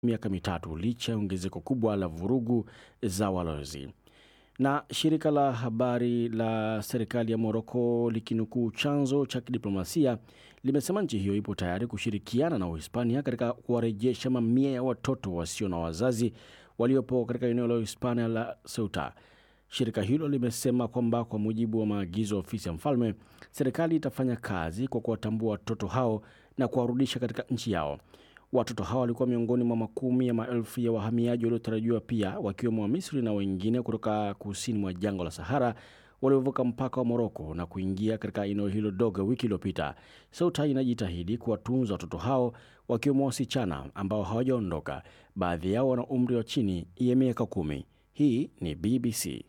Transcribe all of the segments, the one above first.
miaka mitatu licha ya ongezeko kubwa la vurugu za walowezi. Na shirika la habari la serikali ya Moroko likinukuu chanzo cha kidiplomasia limesema nchi hiyo ipo tayari kushirikiana na Uhispania katika kuwarejesha mamia ya watoto wasio na wazazi waliopo katika eneo la Uhispania la Ceuta. Shirika hilo limesema kwamba kwa mujibu wa maagizo ya ofisi ya mfalme, serikali itafanya kazi kwa kuwatambua watoto hao na kuwarudisha katika nchi yao. Watoto hao walikuwa miongoni mwa makumi ya maelfu ya wahamiaji waliotarajiwa pia wakiwemo wa Misri na wengine kutoka kusini mwa jangwa la Sahara waliovuka mpaka wa Moroko na kuingia katika eneo hilo dogo wiki iliyopita. Ceuta inajitahidi kuwatunza watoto hao wakiwemo wasichana ambao hawajaondoka. Baadhi yao wana umri wa chini ya miaka kumi. Hii ni BBC.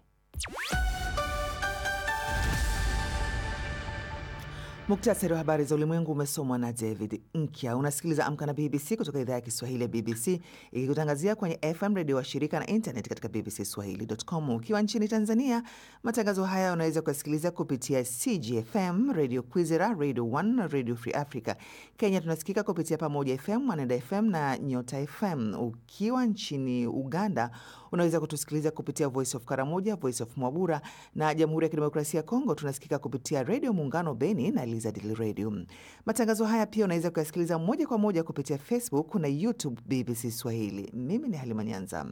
Muktasari wa habari za ulimwengu umesomwa na David Nkya. Unasikiliza Amka na BBC kutoka idhaa ya Kiswahili ya BBC ikikutangazia kwenye FM redio wa shirika na internet katika bbcswahili.com. Ukiwa nchini Tanzania, matangazo haya unaweza kuyasikiliza kupitia CGFM, Radio Kwizera, Radio 1, Radio Free Africa. Kenya tunasikika kupitia Pamoja FM, Mwanenda FM na Nyota FM. Ukiwa nchini Uganda unaweza kutusikiliza kupitia Voice of Karamoja, Voice of Mwabura na Jamhuri ya Kidemokrasia ya Kongo tunasikika kupitia Redio Muungano Beni na Lizard Radio. Matangazo haya pia unaweza kuyasikiliza moja kwa moja kupitia Facebook na YouTube BBC Swahili. Mimi ni Halima Nyanza.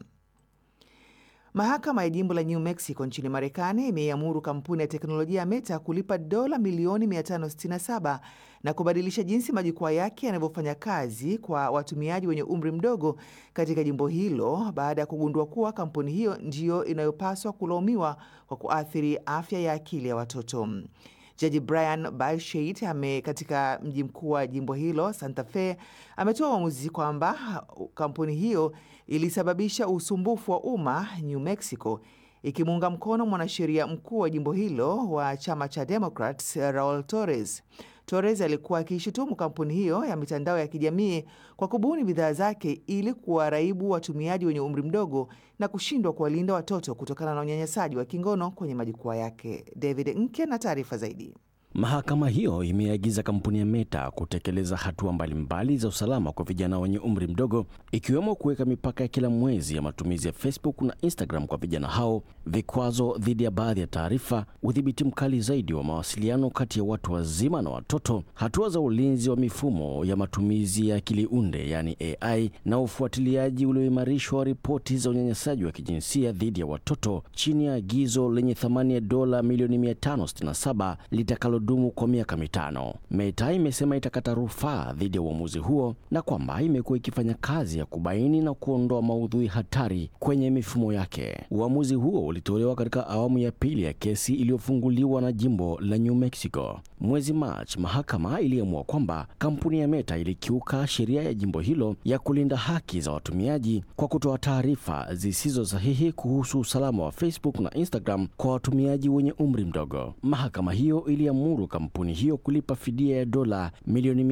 Mahakama ya jimbo la New Mexico nchini Marekani imeiamuru kampuni ya teknolojia ya Meta kulipa dola milioni 567 na kubadilisha jinsi majukwaa yake yanavyofanya kazi kwa watumiaji wenye umri mdogo katika jimbo hilo baada ya kugundua kuwa kampuni hiyo ndiyo inayopaswa kulaumiwa kwa kuathiri afya ya akili ya watoto. Jaji Brian Balsheit ame katika mji mkuu wa jimbo hilo Santa Fe ametoa uamuzi kwamba kampuni hiyo ilisababisha usumbufu wa umma New Mexico, ikimuunga mkono mwanasheria mkuu wa jimbo hilo wa chama cha Democrats Raul Torres. Torres alikuwa akiishutumu kampuni hiyo ya mitandao ya kijamii kwa kubuni bidhaa zake ili kuwaraibu watumiaji wenye umri mdogo na kushindwa kuwalinda watoto kutokana na unyanyasaji wa kingono kwenye majukwaa yake. David Nke na taarifa zaidi. Mahakama hiyo imeagiza kampuni ya Meta kutekeleza hatua mbalimbali za usalama kwa vijana wenye umri mdogo, ikiwemo kuweka mipaka ya kila mwezi ya matumizi ya Facebook na Instagram kwa vijana hao, vikwazo dhidi ya baadhi ya taarifa, udhibiti mkali zaidi wa mawasiliano kati ya watu wazima na watoto, hatua za ulinzi wa mifumo ya matumizi ya akili unde yani AI, na ufuatiliaji ulioimarishwa wa ripoti za unyanyasaji wa kijinsia dhidi ya watoto chini ya agizo lenye thamani ya dola milioni 567 litakalo dumu kwa miaka mitano. Meta imesema itakata rufaa dhidi ya uamuzi huo na kwamba imekuwa ikifanya kazi ya kubaini na kuondoa maudhui hatari kwenye mifumo yake. Uamuzi huo ulitolewa katika awamu ya pili ya kesi iliyofunguliwa na jimbo la New Mexico. Mwezi Machi, mahakama iliamua kwamba kampuni ya Meta ilikiuka sheria ya jimbo hilo ya kulinda haki za watumiaji kwa kutoa taarifa zisizo sahihi kuhusu usalama wa Facebook na Instagram kwa watumiaji wenye umri mdogo. Mahakama hiyo iliamuru kampuni hiyo kulipa fidia ya dola milioni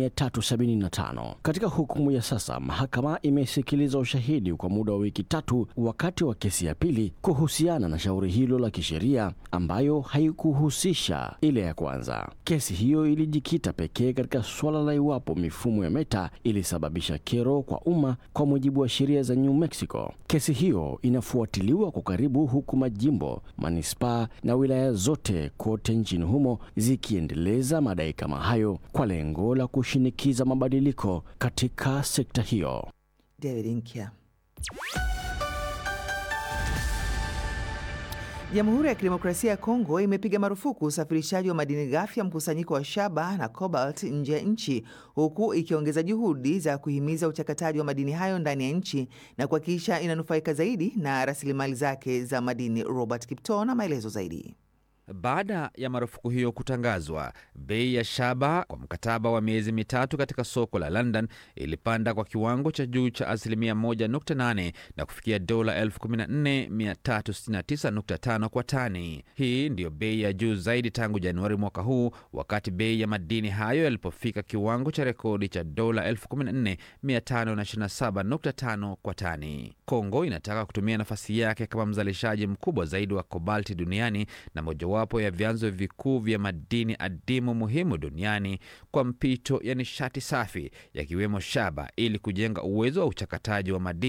375. Katika hukumu ya sasa, mahakama imesikiliza ushahidi kwa muda wa wiki tatu wakati wa kesi ya pili kuhusiana na shauri hilo la kisheria ambayo haikuhusisha ile ya kwanza. Kesi hiyo ilijikita pekee katika suala la iwapo mifumo ya Meta ilisababisha kero kwa umma kwa mujibu wa sheria za New Mexico. Kesi hiyo inafuatiliwa kwa karibu, huku majimbo, manispaa na wilaya zote kote nchini humo zikiendeleza madai kama hayo kwa lengo la kushinikiza mabadiliko katika sekta hiyo. David Nkya. Jamhuri ya Kidemokrasia ya Kongo imepiga marufuku usafirishaji wa madini ghafi ya mkusanyiko wa shaba na cobalt nje ya nchi huku ikiongeza juhudi za kuhimiza uchakataji wa madini hayo ndani ya nchi na kuhakikisha inanufaika zaidi na rasilimali zake za madini. Robert Kipto na maelezo zaidi. Baada ya marufuku hiyo kutangazwa, bei ya shaba kwa mkataba wa miezi mitatu katika soko la London ilipanda kwa kiwango cha juu cha asilimia 1.8 na kufikia dola 14369.5 kwa tani. Hii ndiyo bei ya juu zaidi tangu Januari mwaka huu, wakati bei ya madini hayo yalipofika kiwango cha rekodi cha dola 14527.5 kwa tani. Kongo inataka kutumia nafasi yake kama mzalishaji mkubwa zaidi wa kobalti duniani na mojawapo mojawapo ya vyanzo vikuu vya madini adimu muhimu duniani kwa mpito ya nishati safi yakiwemo shaba ili kujenga uwezo wa uchakataji wa madini